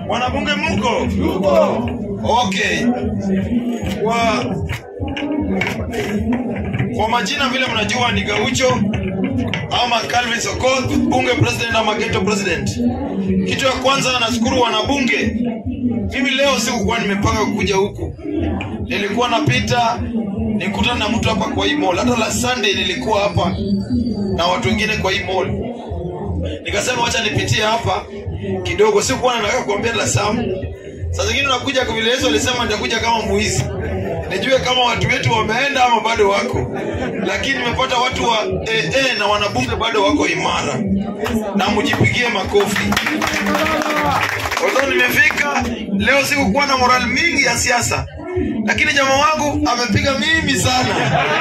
Wanabunge mko? Okay. Kwa kwa majina vile mnajua ni Gaucho ama Calvin Sokoth, bunge president ama ghetto president. Kitu ya kwanza nashukuru wanabunge. Mimi leo sikukuwa nimepanga kuja huku, nilikuwa napita nikutana na mtu hapa kwa hii mall. Hata la Sunday nilikuwa hapa na watu wengine kwa hii mall, nikasema wacha nipitie hapa kidogo. Sikuwa nataka kuambia la Sam. Saa zingine unakuja kwa vile Yesu alisema nitakuja kama mwizi, nijue kama watu wetu wameenda ama bado wako, lakini nimepata watu wa AA na wanabunge bado wako imara, na mjipigie makofi. Although nimefika leo, sikukuwa na moral mingi ya siasa, lakini jamaa wangu amepiga mimi sana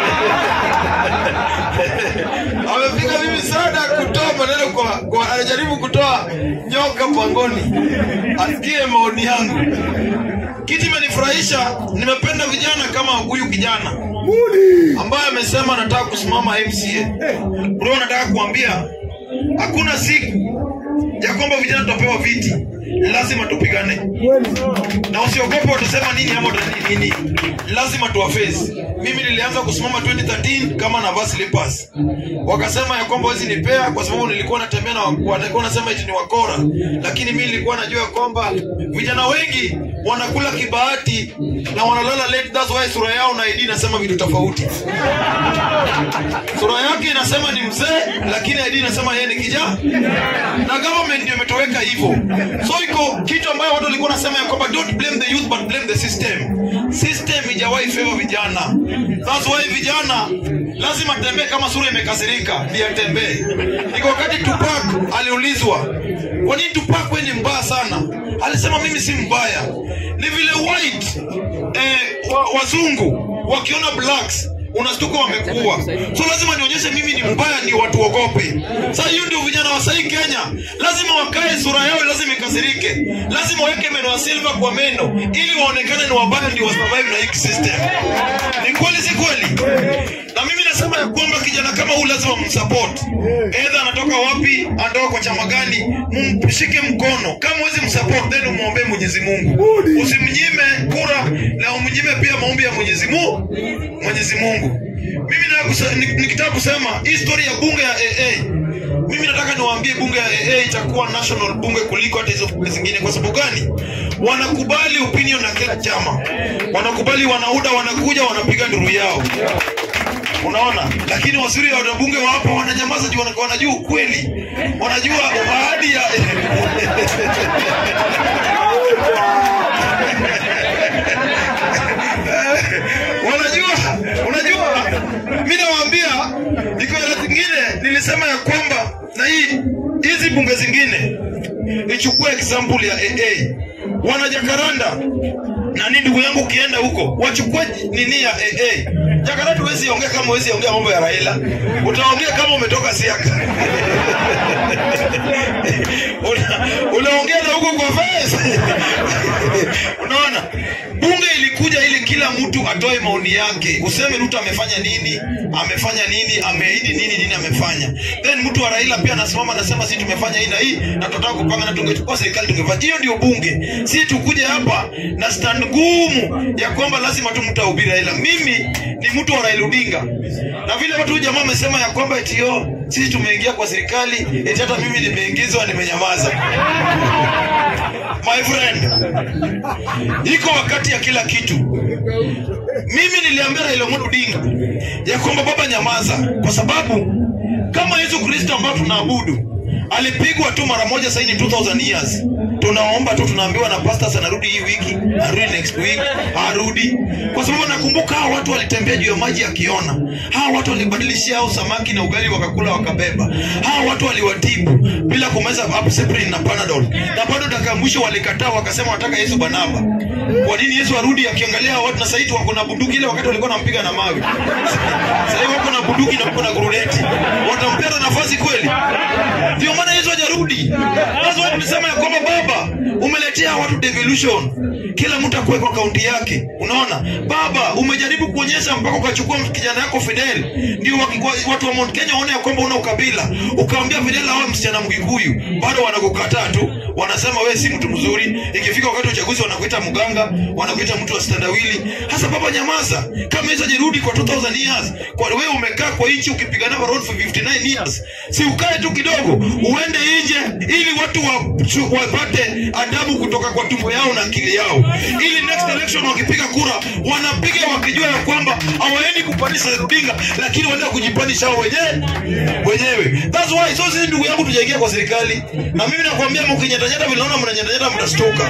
amepiga mimi sana kutoa maneno kwa, kwa anajaribu kutoa nyoka pangoni, asikie maoni yangu. Kitu imenifurahisha, nimependa vijana kama huyu kijana ambaye amesema anataka kusimama MCA. Bro, nataka kuambia hakuna siku ya kwamba vijana tutapewa viti, lazima tupigane na usiogope watasema nini ama watani nini, lazima tuwafesi. Mimi nilianza kusimama 2013 kama navaa slippers, wakasema ya kwamba wezi nipea kwa sababu nilikuwa natembea na wa- walikuwa nasema eti ni wakora, lakini mimi nilikuwa najua ya kwamba vijana wengi wanakula kibahati na wanalala late, that's why sura yao na ID inasema vitu tofauti. Sura yake inasema ni mzee, lakini ID inasema yeye ni kijana, na government ndio imetoweka hivyo. So iko kitu ambayo watu walikuwa nasema ya kwamba don't blame the youth but blame the system. System ijawahi favor vijana, that's why vijana lazima tembee kama sura imekasirika, ndiye atembee. Iko wakati Tupac aliulizwa kwa nini Tupac wewe ni mbaya sana, alisema mimi si mbaya, ni vile white eh, wa, wazungu wakiona blacks unastuka wamekuwa so lazima nionyeshe mimi ni mbaya ni watu ogope sasa hiyo ndio vijana wa sahii kenya lazima wakae sura yao lazima ikasirike lazima waweke meno ya silva kwa meno ili waonekane ni wabaya ndio wasurvive na hii system ni kweli si kweli na mimi nasema ya kwamba kijana kama huu lazima msupport edha anatoka wapi anatoka kwa chama gani mshike mkono kama huwezi msupport then umwombee mwenyezi mungu usimnyime kura na umnyime pia maombi ya mwenyezi mungu mwenyezi mungu mimi nataka kuse- ni- nikitaka kusema hii story ya bunge ya aa mimi nataka niwaambie bunge ya aa itakuwa national bunge kuliko hata hizo bunge zingine kwa sababu gani wanakubali opinion na kila chama wanakubali wanauda wanakuja wanapiga nduru yao unaona lakini wazuri wa wabunge wa hapa wananyamaza juu wana- wanajua ukweli wanajua ahadi ya wanajua unajua mi nawaambia iko hela zingine nilisema ya kwamba na hii hizi bunge zingine ichukue example ya aa wanajakaranda nani ndugu yangu ukienda huko wachukue nini ya aa jakaranda huwezi ongea kama huwezi ongea mambo ya raila utaongea kama umetoka siaka Una- unaongea na huko kwa face unaona bunge ilikuja ili kila mtu atoe maoni yake useme ruto amefanya nini amefanya nini ameahidi nini nini amefanya then mtu wa raila pia anasimama anasema si tumefanya hii na hii na tunataka kupanga na tungechukua serikali tungefanya hiyo ndio bunge si tukuje hapa na stand ngumu ya kwamba lazima tu mtahubiri raila mimi ni mtu wa raila odinga na vile watu huyu jamaa amesema ya kwamba eti yo sisi tumeingia kwa serikali eti hata mimi nimeingizwa nimenyamaza my friend iko wakati ya kila kitu mimi niliambia Raila Amolo Odinga ya kwamba baba nyamaza kwa sababu kama Yesu Kristo ambao tunaabudu alipigwa tu mara moja sasa ni 2000 years tunaomba tu tunaambiwa na pastors anarudi hii wiki arudi next week arudi kwa sababu nakumbuka hawa watu walitembea juu ya maji akiona hawa watu walibadilishia hao samaki na ugali wakakula wakabeba hawa watu waliwatibu bila kumeza aspirin na panadol na bado dakika ya mwisho walikataa wakasema wataka Yesu Barnaba kwa nini Yesu arudi akiangalia hawa watu na sasa hivi wako na bunduki ile wakati walikuwa wanampiga na mawe sasa hivi wako na bunduki na wako na guruneti watampea nafasi kweli ndio maana Yesu hajarudi. Sasa watu tumesema ya kwamba Baba umeletea wachia watu devolution kila mtu akuwe kwa kaunti yake unaona baba umejaribu kuonyesha mpaka ukachukua kijana yako fidel ndio waki- wa- watu wa mount kenya waone ya kwamba una ukabila ukaambia fidel awe msichana mkikuyu bado wanakukataa tu wanasema wewe si mtu mzuri ikifika wakati wa uchaguzi wanakuita mganga wanakuita mtu wa standawili hasa baba nyamaza kama hizo jirudi kwa 2000 years kwa wewe umekaa kwa nchi ukipigana for road for 59 years si ukae tu kidogo uende nje ili watu wa, chu- wapate adabu kutoka kwa tumbo yao na akili yao ili next election wakipiga kura wanapiga wakijua ya kwamba hawaendi kupandisha Odinga lakini wanaenda kujipandisha wao wenyewe wenyewe that's why so sisi ndugu yangu tujaingia kwa serikali na mimi nakwambia mkinyatanyata vile naona mnanyatanyata mtastuka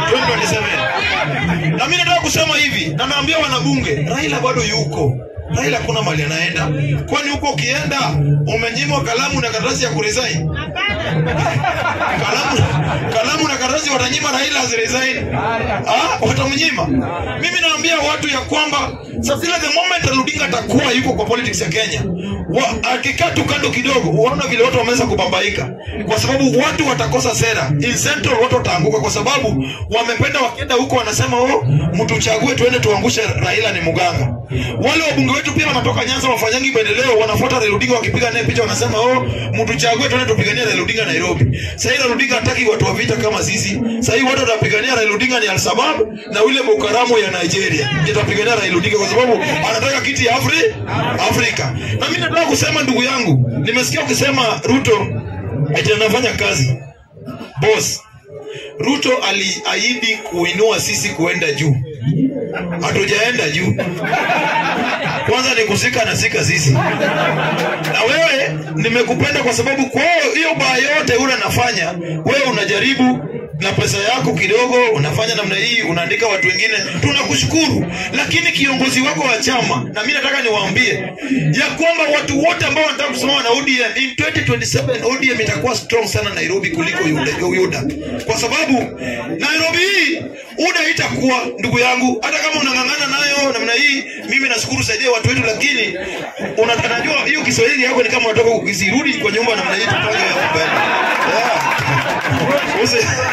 2027 na mimi nataka kusema hivi na naambia wanabunge Raila bado yuko Raila hakuna mali anaenda kwani huko ukienda umenyimwa kalamu na karatasi ya kuresign kalamu kalamu na karatasi watanyima Raila asiresign ah watamnyima mimi naambia watu ya kwamba sasa ile the moment Odinga atakuwa yuko kwa politics ya Kenya wa, akikaa tu kando kidogo unaona vile watu wameanza kubambaika kwa sababu watu watakosa sera in central watu wataanguka kwa sababu wamependa wakienda huko wanasema oh mtuchague tuende tuangushe Raila ni muganga wale wabunge wetu pia wanatoka Nyanza wafanyangi maendeleo wanafuata Raila Odinga wakipiga naye picha wanasema oh mtuchague tuende tupiganie Raila Odinga Nairobi sasa Raila Odinga hataki watu wa vita kama sisi sasa hivi watu wanapigania Raila Odinga ni Al-Shabaab na ule Boko ya Nigeria itapigania Raila Odinga kwa sababu anataka kiti ya Afri Afrika na mimi nataka kusema ndugu yangu nimesikia ukisema Ruto eti anafanya kazi boss Ruto aliahidi kuinua sisi kuenda juu hatujaenda juu kwanza ni kusika na sika sisi na wewe nimekupenda kwa sababu kwa hiyo baa yote ule nafanya wewe unajaribu na pesa yako kidogo unafanya namna hii unaandika watu wengine tunakushukuru lakini kiongozi wako wa chama na mimi nataka niwaambie ya kwamba watu wote ambao wanataka kusimama na ODM in 2027 ODM itakuwa strong sana Nairobi kuliko Yuda, Yuda. kwa sababu Nairobi hii UDA itakuwa ndugu yangu hata kama unang'ang'ana nayo namna hii mimi nashukuru saidia watu wetu lakini unatanajua hiyo Kiswahili yako ni kama unatoka ukisirudi kwa nyumba namna hii tupange hapo mbele yeah. Usi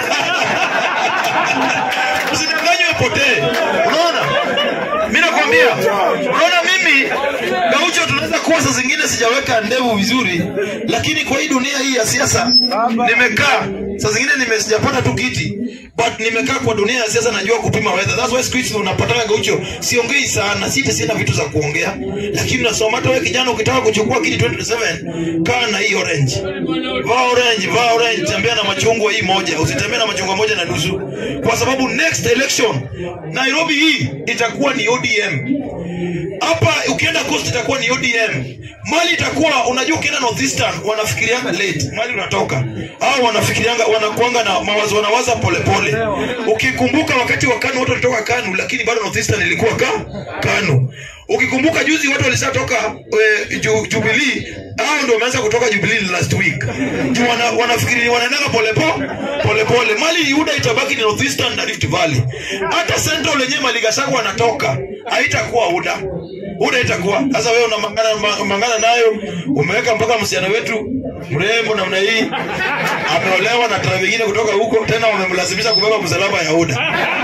usidanganywe potee unaona mi nakwambia unaona mimi gaucho tunaweza kuwa saa zingine sijaweka ndevu vizuri lakini kwa hii dunia hii ya siasa nimekaa saa zingine nime sijapata tu kiti but nimekaa kwa dunia ya siasa najua kupima weather that's why siku hizi unapatana gaucho siongei sana sita sina vitu za kuongea lakini nasoma hata wewe kijana ukitaka kuchukua kiti 2027 kaa na hii orange vaa orange vaa orange tembea na machungwa hii moja usitembee na machungwa moja na nusu kwa sababu next election Nairobi hii itakuwa ni ODM hapa ukienda coast itakuwa ni ODM mali itakuwa unajua ukienda northeastern wanafikirianga late mali unatoka au wanafikirianga wanakuanga na mawazo wanawaza polepole ukikumbuka wakati wa Kanu watu walitoka Kanu lakini bado northeastern ilikuwa ka Kanu ukikumbuka juzi watu walishatoka e, ju, Jubilee hao ndio wameanza kutoka Jubilee last week Juu wana, wanafikiri wanaendaga polepole polepole mali Yuda itabaki ni northeastern na Rift Valley hata central lenyewe mali Gachagua anatoka haitakuwa UDA UDA itakuwa sasa wewe unamangana ma- mangana nayo umeweka mpaka msichana wetu mrembo namna hii ameolewa na tara vingine kutoka huko tena wamemlazimisha kubeba msalaba ya UDA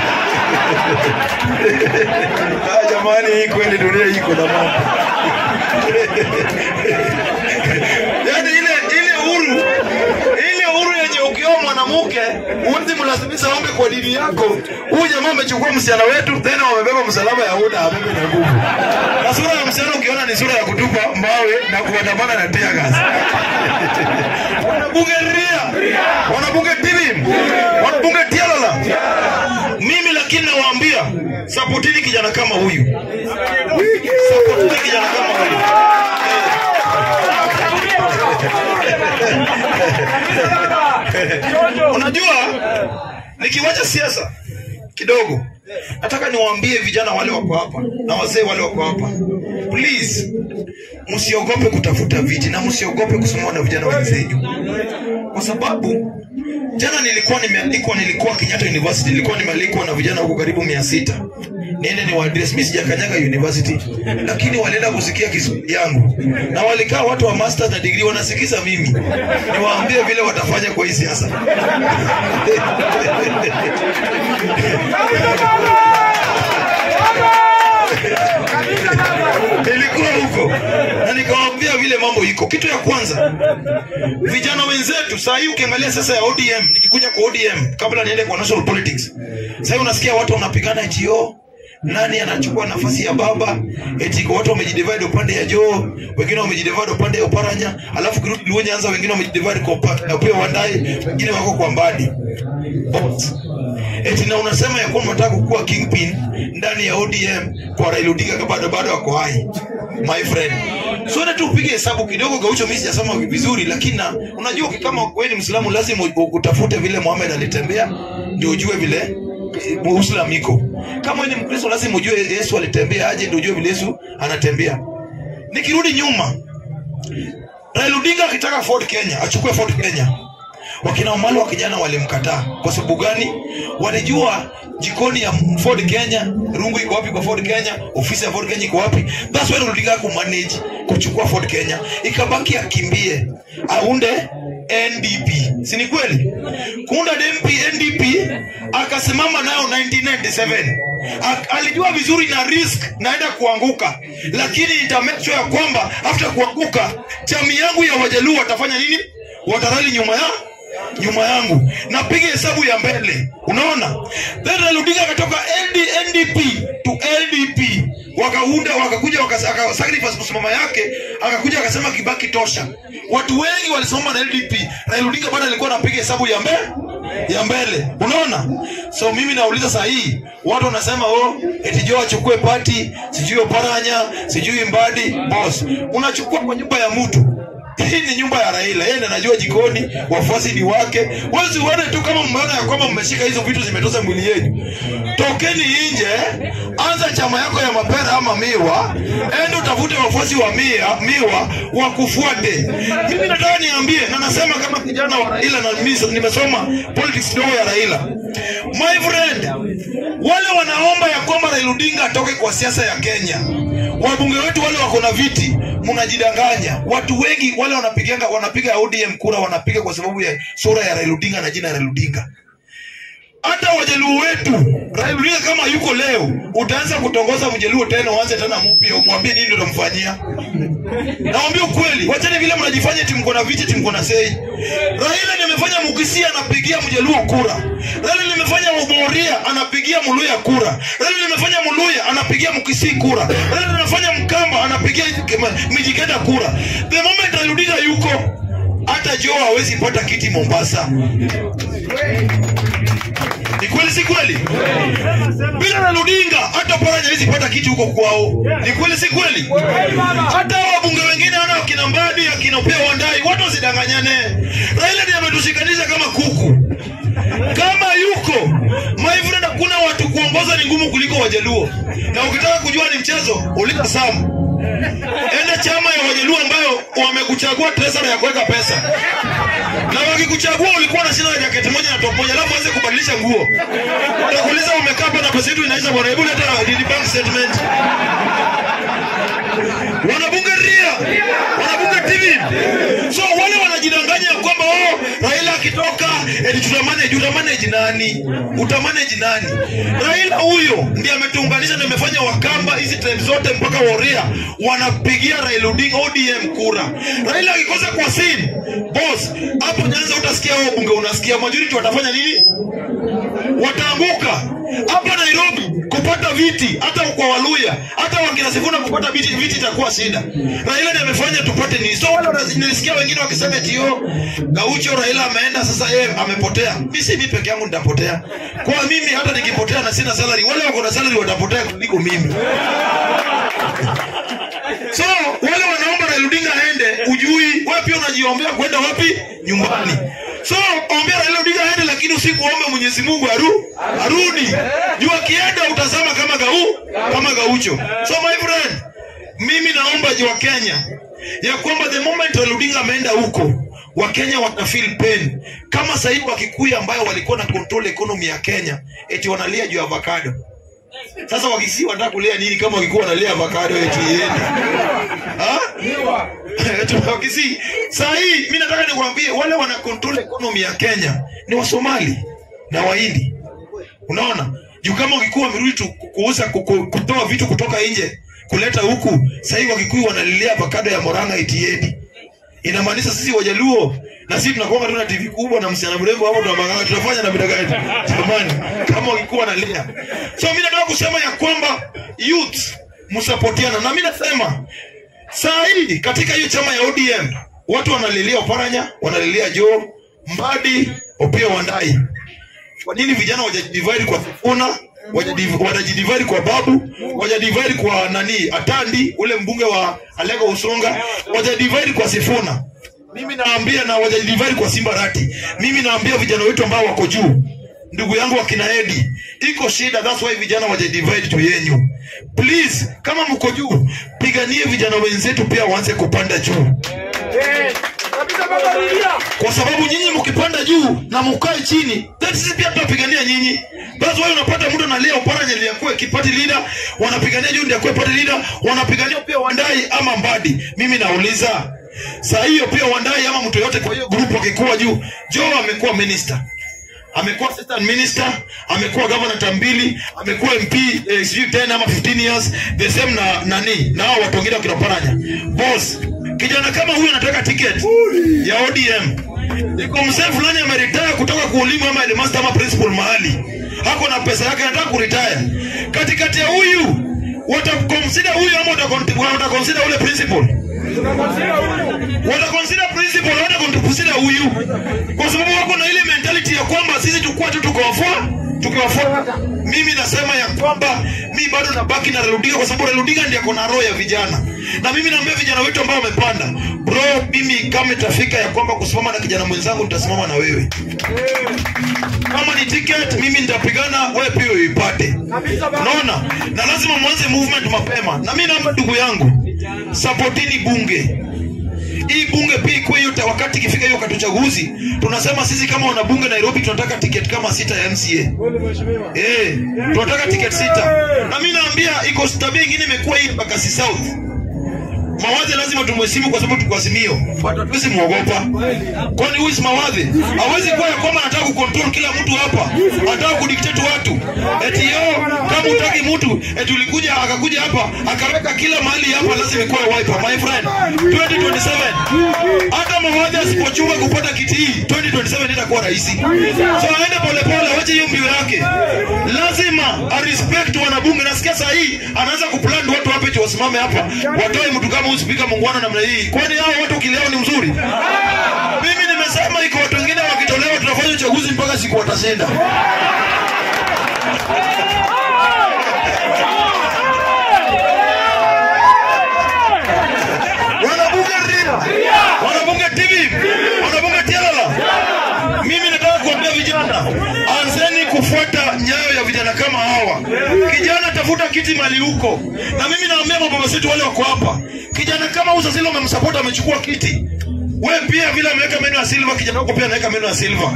Ah, jamani hii kweli dunia hii iko na mambo yaani ile ile uhuru ile uhuru yenye ukioa mwanamke huwezi mlazimisha ombe kwa dini yako huyu jamaa amechukua msichana wetu tena wamebeba msalaba ya UDA abebe na nguvu na sura ya msichana ukiona ni sura ya kutupa mawe na kuandamana na tear gas wanabunge ria wanabunge tilim wanabunge tialala mimi lakini nawaambia sapotini kijana kama huyu sapotini kijana kama huyu unajua nikiwacha siasa kidogo nataka niwaambie vijana wale wako hapa na wazee wale wako hapa please msiogope kutafuta viti na msiogope kusimama na vijana wenzenyu kwa sababu jana nilikuwa nimealikwa nilikuwa kenyatta university nilikuwa nimealikwa na vijana huko karibu mia sita niende ni waadres mi sijakanyaga university lakini walienda kusikia kiswahili yangu na walikaa watu wa masters na degree wanasikiza mimi niwaambie vile watafanya kwa hii siasa kitu ya kwanza vijana wenzetu saa hii ukiangalia sasa ya odm nikikuja kwa odm kabla niende kwa national politics saa hii unasikia watu wanapigana etio nani anachukua nafasi ya baba eti kwa watu wamejidivide upande ya joo wengine wamejidivide upande ya uparanya alafu kirudi luo nyanza wengine wamejidivide kwa upa- upande wa wandai wengine wako kwa mbadi Bots. eti na unasema ya kwamba unataka kukuwa kingpin ndani ya odm kwa Raila Odinga kama bado bado ako hai my friend so na tu upige hesabu kidogo gaucho mimi sijasoma vizuri lakini na unajua kama wewe ni mwislamu lazima u- utafute vile Muhammad alitembea ndio ujue vile eh, Uislamu iko kama wewe ni mkristo lazima ujue Yesu alitembea aje ndio ujue vile Yesu anatembea nikirudi nyuma Raila Odinga akitaka Ford Kenya achukue Ford Kenya wakina Omalo wa kijana walimkataa kwa sababu gani? Walijua jikoni ya Ford Kenya, rungu iko wapi kwa Ford Kenya, ofisi ya Ford Kenya iko wapi. That's why Raila kumanage kuchukua Ford Kenya, ikabaki akimbie aunde NDP, si ni kweli? Kuunda DMP NDP akasimama nayo 1997 Ak- alijua vizuri na risk naenda kuanguka, lakini nita make sure ya kwamba after kuanguka jamii yangu ya Wajaluo watafanya nini? Watarali nyuma ya nyuma yangu napiga hesabu ya mbele unaona then Raila Odinga akatoka LD, NDP to LDP wakaunda wakakuja waka- aka sacrifice kusimama yake akakuja akasema Kibaki tosha watu wengi walisimama na LDP Raila Odinga bado alikuwa anapiga hesabu ya mbele ya mbele unaona so mimi nauliza saa hii watu wanasema oh eti Joe achukue pati sijui Oparanya sijui Mbadi boss unachukua kwa nyumba ya mtu hii ni nyumba ya Raila, yeye ndiye anajua jikoni, wafuasi ni wake. Wezi uone tu kama mmeona ya kwamba mmeshika hizo vitu zimetoza mwili yenu. Tokeni nje, anza chama yako ya mapera ama miwa, ende utafute wafuasi wa mia, miwa wakufuate. Mimi nataka niambie, na nasema kama kijana wa Raila na mimi nimesoma politics kidogo ya Raila. My friend, wale wanaomba ya kwamba Raila Odinga atoke kwa siasa ya Kenya, wabunge wetu wale wako na viti, mnajidanganya. Watu wengi wale wanapiganga wanapiga ODM kura, wanapiga kwa sababu ya sura ya Raila Odinga na jina ya Raila Odinga. Hata wajaluo wetu, Raila Odinga kama yuko leo, utaanza kutongoza mjaluo tena, uanze tena mpya, umwambie nini utamfanyia. Naambia ukweli, wacheni vile mnajifanya eti mko na viti, eti mko na sei. Raila nimefanya Mukisia anapigia mjaluo kura. Raila nimefanya Muboria anapigia Muluya kura. Raila nimefanya Muluya anapigia Mukisi kura. Raila nimefanya Mkamba anapigia Mijikenda kura. The moment Raila Odinga yuko hata Joe hawezi pata kiti Mombasa. Ni kweli si kweli? Bila Raila Odinga hata Paranya hawezi pata kiti huko kwao. Ni kweli si kweli? Hata wabunge wengine wana akina Mbadi, akina Upea Wandai, watu wasidanganyane. Raila ndiye ametushikanisha kama kuku. Kama yuko my friend, hakuna watu kuongoza ni ngumu kuliko Wajaluo. Na ukitaka kujua ni mchezo, uliza Sam. Enda chama ya Wajaluo ambayo wamekuchagua treasury ya kuweka pesa na wakikuchagua ulikuwa na shina na jaketi moja na top moja, alafu anze kubadilisha nguo. Watakuuliza umekaa hapa na pesa yetu inaisha bwana, hebu leta DD bank statement. Wanabunge ria, wanabunge TV. So wale wanajidanganya ya kwamba oh, Raila akitoka eti tutamanage, utamanage nani? Utamanage nani? Raila huyo ndiye ametuunganisha na amefanya Wakamba hizi time zote mpaka Woria wanapigia Raila Odinga ODM kura. Raila akikosa kwa sin boss, hapo Nyanza utasikia wao bunge, unasikia majority watafanya nini? Wataanguka hapa Nairobi kupata viti, hata kwa Waluya, hata wakina Sifuna kupata viti, viti itakuwa shida. Raila ndiye amefanya tupate nini? So wale wana- nilisikia wengine wakisema eti yo Gaucho Raila ameenda sasa, yeye amepotea. Mimi si mimi peke yangu nitapotea. Kwa mimi hata nikipotea na sina salary, wale wako na salary watapotea kuliko mimi. So wale wanaomba Raila Odinga aende, ujui wapi unajiombea kwenda wapi? Nyumbani. So ombea Raila Odinga aende, lakini usiku ombe Mwenyezi Mungu aru arudi. Juu akienda utazama kama gau kama gaucho. So my friend, mimi naomba juu wa Kenya ya kwamba the moment Raila Odinga ameenda huko Wakenya wana feel pain kama sasa hivi Wakikuyu ambayo walikuwa na control economy ya Kenya eti wanalia juu ya avocado. Sasa wakisi wanataka kulia nini kama wakikuwa wanalia avocado eti iende? Ha? Eti wakisi. Saa hii mimi nataka nikwambie wale wana control economy ya Kenya ni Wasomali na Wahindi. Unaona? Juu kama wakikuwa wamerudi tu kuuza kuku- kutoa vitu kutoka nje kuleta huku, sasa hivi Wakikuyu wanalilia avocado ya Moranga eti iende. inamaanisha sisi wajaluo na sisi tunakuwa tu na tv kubwa na msichana mrembo hapo tunamangana tunafanya na vida gani jamani kama ukikuwa na lia so mimi nataka kusema ya kwamba youth msapotiana na mimi nasema saa hii katika hiyo chama ya ODM watu wanalilia Oparanya wanalilia Joe Mbadi Opiyo Wandayi kwa nini vijana wajadivide kwa Sifuna wajadiv- wanajidivide kwa Babu wajadivide kwa nani Atandi ule mbunge wa Alego Usonga wajadivide kwa Sifuna mimi naambia na wajadivide kwa Simba Rati mimi naambia vijana wetu ambao wako juu ndugu yangu wakina Edi iko shida that's why vijana wajadivide to yenyu please kama mko juu piganie vijana wenzetu pia waanze kupanda juu kwa sababu nyinyi mkipanda juu na mkae chini then sisi pia tutapigania nyinyi that's why unapata mtu analia Oparanya ndiye akuwe kipati leader wanapigania juu ndiye akuwe party leader wanapigania pia Wandai ama Mbadi mimi nauliza saa hiyo pia Wandai ama mtu yote kwa hiyo group akikuwa juu Joe amekuwa minister amekuwa assistant minister amekuwa governor tambili amekuwa mp eh, sijui 10 ama 15 years the same na nani na hao watu wengine wakina Paranya boss kijana kama huyu anataka ticket ya ODM iko mzee fulani ameritaya kutoka kuulimu ama headmaster ama principal mahali hako na pesa yake anataka kuretire katikati ya huyu wataconsider huyu ama watakon- wataconsider ule principal wataconsider principal wataconsider huyu kwa sababu wako na ile mentality ya kwamba sisi tukua tu tukiwafua tukiwafuata mimi nasema ya kwamba mi bado nabaki na Reludiga kwa sababu Reludiga ndiye ako na roho ya vijana na mimi naambia vijana wetu ambao wamepanda bro mimi kama itafika ya kwamba kusimama na kijana mwenzangu nitasimama na wewe kama ni ticket mimi nitapigana wewe pia uipate unaona na lazima mwanze movement mapema na mimi naomba ndugu yangu supportini bunge hii bunge pia ikuwe hiyo ta- wakati ikifika hiyo wakati uchaguzi tunasema sisi kama wanabunge Nairobi tunataka ticket kama sita ya MCA eh tunataka ticket sita na mimi naambia iko tabia ingine imekuwa hii Bakasi South Mawadhi lazima tumheshimu kwa sababu tuko Azimio. But hatuwezi muogopa. Kwani huyu si Mawadhi? Hawezi kuwa ya kwamba anataka kucontrol kila mtu hapa. Anataka kudictate watu. Eti yo kama utaki mtu eti ulikuja akakuja hapa akaweka kila mahali hapa lazima ikuwe wiper my friend. 2027. Hata Mawadhi asipochunga kupata kiti hii 2027 itakuwa rahisi. So aende polepole awache hiyo mbio yake. Lazima arespect wanabunge. Nasikia saa hii anaanza kuplan watu hapa eti wasimame hapa watoe mtu kama huyu spika muungwana namna hii. Kwani hao watu kileo ni mzuri? Mimi nimesema iko watu wengine wakitolewa tunafanya uchaguzi mpaka siku watashinda. Wanabunge Ria, wanabunge TV, wanabunge Tialala. Mimi nataka kuambia vijana, anzeni kufuata nyayo ya vijana kama hawa. Kijana, tafuta kiti mali huko, na mimi naambia mababa zetu wale wako hapa, kijana kama huyu sasa umemsupport amechukua kiti we pia vile ameweka meno ya silva, kijana wako pia anaweka meno ya silva,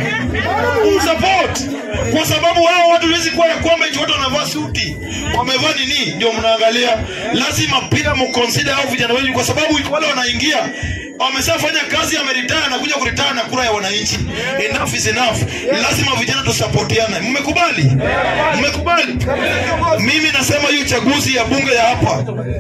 umsupport kwa sababu hao watu huwezi kuwa ya kwamba eti watu wanavaa suti wamevaa nini ndio mnaangalia. Lazima pia mconsider hao vijana wenyu, kwa sababu wale wanaingia wameshafanya kazi, ameritaya anakuja kuritaya na kura ya wananchi. Enough is enough. Lazima vijana tusapotiane. Mmekubali? Mmekubali? Mimi nasema hii uchaguzi ya bunge ya hapa,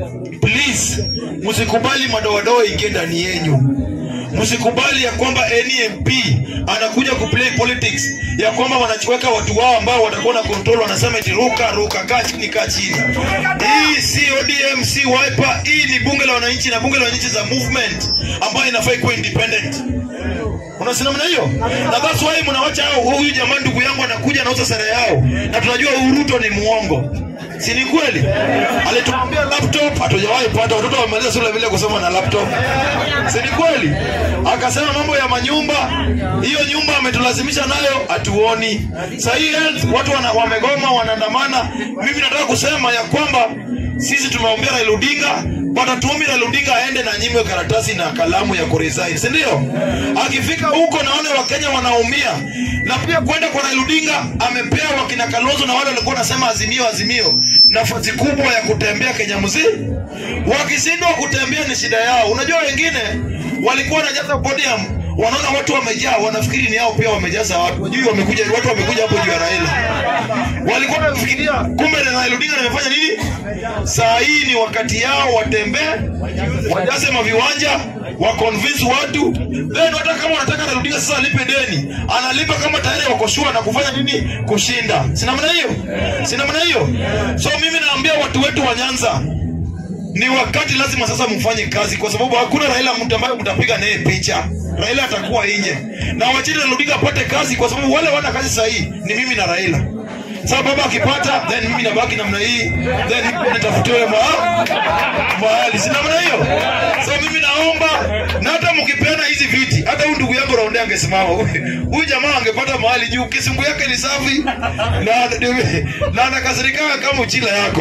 please msikubali madoadoa ingie ndani yenyu msikubali ya kwamba NMP anakuja kuplay politics ya kwamba wanachoweka watu wao ambao watakuwa na control, wanasema eti ruka ruka, kaa chini, kaa chini. Hii si ODM, si Wiper, hii ni bunge la wananchi na bunge la wananchi za movement ambayo inafaa ikuwa independent. Unasema namna hiyo, na that's why mnawacha hao. Huyu jamaa ndugu yangu anakuja anauza sare yao, na tunajua huyu Ruto ni muongo si ni kweli? Alituambia laptop hatujawahi pata, watoto wamaliza shule vile kusoma na laptop, si ni kweli? Akasema mambo ya manyumba, hiyo nyumba ametulazimisha nayo, hatuoni. Sasa hii health, watu wana, wamegoma wanaandamana. Mimi nataka kusema ya kwamba sisi tumeombea Raila Odinga watatuombi Raila Odinga aende na nyimwe karatasi na kalamu ya kuresign, si ndio? Akifika huko naone Wakenya wanaumia, na pia kwenda kwa Raila Odinga amepea wakina Kalonzo na wale walikuwa wanasema azimio azimio nafasi kubwa ya kutembea Kenya mzima. Wakishindwa kutembea ni shida yao. Unajua wengine walikuwa wanajaza podium wanaona watu wamejaa, wanafikiri ni hao pia wamejaza watu. Wajui wamekuja watu wamekuja hapo juu ya Raila. Walikuwa wanafikiria kumbe Raila Odinga amefanya nini? Saa hii ni wakati yao watembee, wajaze maviwanja, wa convince watu then hata kama unataka anarudia sasa alipe deni analipa kama tayari wako sure na kufanya nini kushinda si namna hiyo si namna hiyo so mimi naambia watu wetu wa Nyanza ni wakati lazima sasa mfanye kazi kwa sababu hakuna Raila mtu ambaye mtapiga naye picha Raila atakuwa nje na wachini Raila Odinga apate kazi kwa sababu wale wana kazi sahihi ni mimi na Raila sasa baba akipata then mimi nabaki namna hii then nitafutiwe mahali mahali si namna hiyo so mimi naomba na hata mkipeana hizi viti hata huyu ndugu yangu Raonde angesimama huyu jamaa angepata mahali juu kisungu yake ni safi na na anakasirika kama uchila yako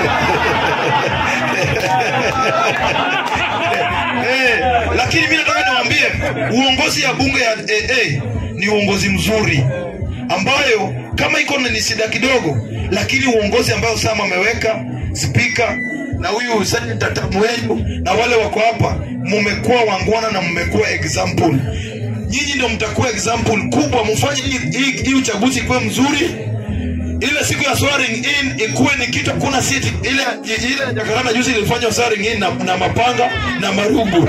eh, lakini mimi nataka niwaambie uongozi ya bunge ya AA ni uongozi mzuri ambayo kama iko ni shida kidogo, lakini uongozi ambayo Sam ameweka spika na huyu senata Tamuenyu na wale wako hapa, mmekuwa wangwana na mmekuwa example. Nyinyi ndio mtakuwa example kubwa, mfanye hii- hii hii uchaguzi kuwe mzuri ile siku ya swearing in ikuwe ni kitu kuna siti ile ile jakaranda juzi ilifanywa swearing in na, na mapanga na marugu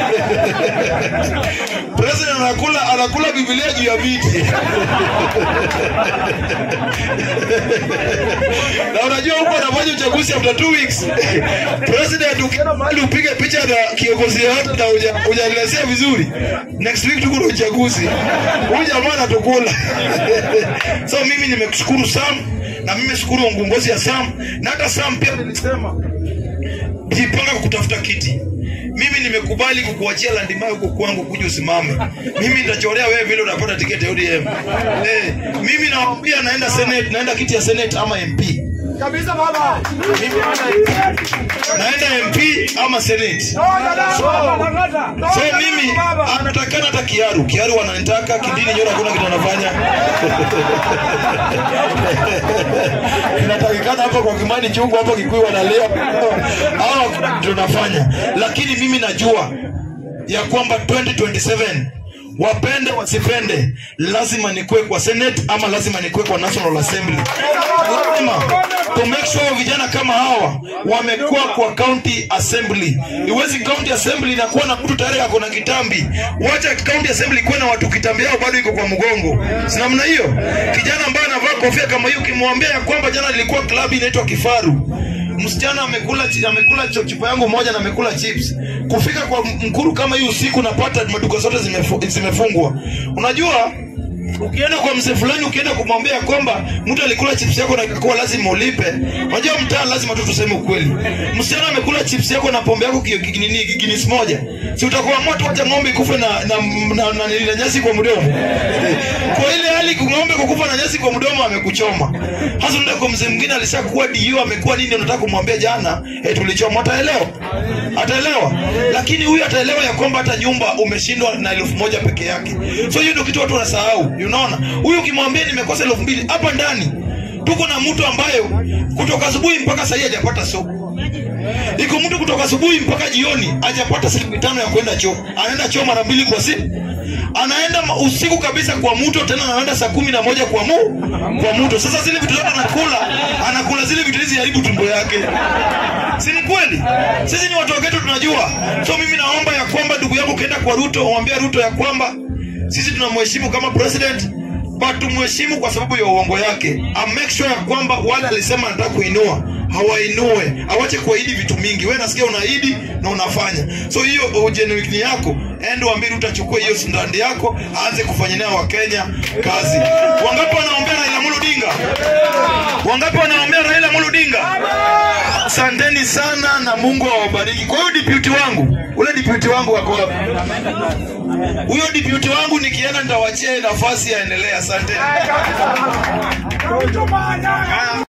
president anakula anakula biblia juu ya viti na unajua huko anafanya uchaguzi after two weeks president ukienda mahali upige picha na kiongozi yoyote na uja- hujanielezea vizuri next week tuko na uchaguzi huyu jamaa anatukula so mimi nimekushukuru Sam na mimi shukuru uongozi ya Sam na hata Sam pia nilisema jipanga kutafuta kiti mimi nimekubali kukuachia landimai huko kwangu kuja usimame mimi nitachorea wewe vile unapata tiketi ya ODM eh, mimi nawaambia naenda senate naenda kiti ya senate ama MP Kabisa baba. mimi naenda MP ama senate So so mimi anatakana hata kiaru kiaru wananitaka kidini nyora hakuna kitu anafanya inatakikana hapo kwa kimani chungu hapo kikuyu wanalia au hakuna kitu tunafanya lakini mimi najua ya kwamba 2027 wapende wasipende lazima nikuwe kwa senate ama lazima nikuwe kwa national assembly lazima to make sure vijana kama hawa wamekuwa kwa county assembly iwezi county assembly inakuwa na mtu tayari ako na kitambi wacha county assembly ikuwe na watu kitambi yao bado iko kwa mgongo si namna hiyo kijana ambaye anavaa kofia kama hiyo ukimwambia ya kwamba jana nilikuwa klabu inaitwa kifaru msichana amekula chi- amekula cho- chupa yangu moja na amekula chips kufika kwa mkuru kama hii usiku napata maduka zote zimefu, zimefungwa unajua ukienda kwa mzee fulani ukienda kumwambia kwamba mtu alikula chips yako na ikakuwa lazima ulipe unajua mtaa lazima tu tuseme ukweli msichana amekula chips yako na pombe yako ki- ki- nini ginis moja si utakuwa moto wacha ng'ombe ikufe na na, na, na, na, na nyasi kwa mdomo kwa ile hali ng'ombe kukufa na nyasi kwa mdomo amekuchoma hasa unaenda kwa mzee mwingine alishakuwa dio amekuwa nini unataka kumwambia jana eh, tulichoma ataelewa ataelewa lakini huyu ataelewa ya kwamba hata nyumba umeshindwa na elfu moja peke yake so hiyo ndio kitu watu wanasahau unaona huyu ukimwambia nimekosa elfu mbili hapa ndani tuko na mtu ambayo kutoka asubuhi mpaka sahii hajapata soko iko mtu kutoka asubuhi mpaka jioni hajapata shilingi tano ya kwenda choo anaenda choo mara mbili kwa siku anaenda ma- usiku kabisa kwa mto tena anaenda saa kumi na moja kwa mu kwa mto sasa zile vitu zote anakula anakula zile vitu hizi haribu tumbo yake si ni kweli sisi ni watu waketu tunajua so mimi naomba ya kwamba ndugu yangu ukienda kwa ruto mwambia ruto ya kwamba sisi tunamheshimu kama president but tumheshimu kwa sababu ya uongo yake and make sure ya kwamba wale alisema anataka kuinua hawainue awache kuahidi vitu mingi wewe nasikia unaahidi na unafanya so hiyo ugenuini yako ende uambie Ruto achukue hiyo sindandi yako aanze kufanyia wakenya kazi wangapi wanaombea Raila Amolo Odinga wangapi wanaombea Raila Amolo Odinga asanteni sana na Mungu awabariki kwa hiyo deputy wangu ule deputy wangu wako wapi huyo deputy wangu nikienda nitawachia nafasi aendelee asanteni